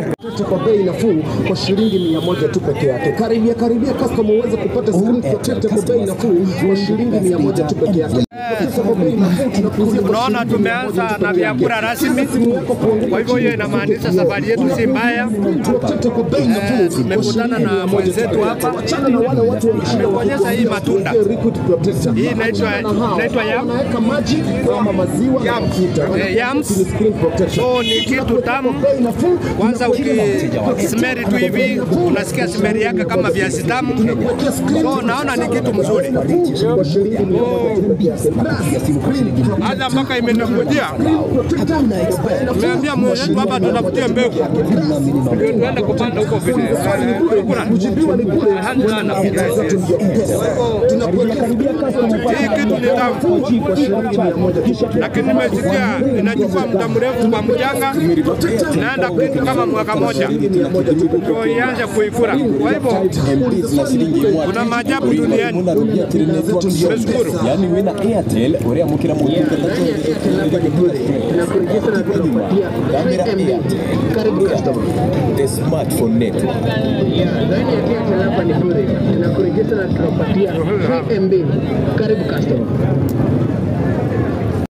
Protector kwa bei nafuu kwa shilingi mia moja tu peke yake. Karibia karibia customer uweze kupata screen protector kwa bei nafuu kwa shilingi mia moja tu peke yake. Protector kwa bei nafuu tunakuuzia kwa Unaona, shilingi mia moja tumeanza tu na peke vyakula yake. rasmi. Simu yako kuongeza Kwa hivyo hiyo inamaanisha safari yetu si mbaya. Protector kwa bei nafuu kwa tumekutana shilingi na mia moja tu mwenzetu peke hapa. yake. Wachana na wale watu wameshinda Ameonyesha hii matunda. Liquid protector. Hii inaitwa- Wachana na hao. inaitwa yam. Wanaweka maji ama maziwa na mafuta. Eh, yams. Ni screen protector. So ni kitu tamu. Bei nafuu. Kwanza ukismeri tu hivi unasikia smeri yake kama viazi tamu. So naona ni kitu mzuri. Kwa shilingi mia moja tu peke yake. Hata mpaka imeningojea. Nimeambia mwenzetu hapa tutafutie mbegu. Ndio tuende kupanda huko vile. Kura. Kujibiwa ni bure. Asante sana. Hii kitu ni tamu. Kwa shilingi mia moja tu peke yake. lakini nimesikia inachukua muda mrefu kwa mchanga, naenda kitu kama mwaka moja ndio ianze kuifura. Kwa hivyo kuna maajabu duniani. Tumeshukuru. yani we na airtel uriamukira mu Karibu customer. the smartphone network Ndani ya Airtel hapa ni bure, tunakurejesha na tunakupatia 3 MB. Karibu customer.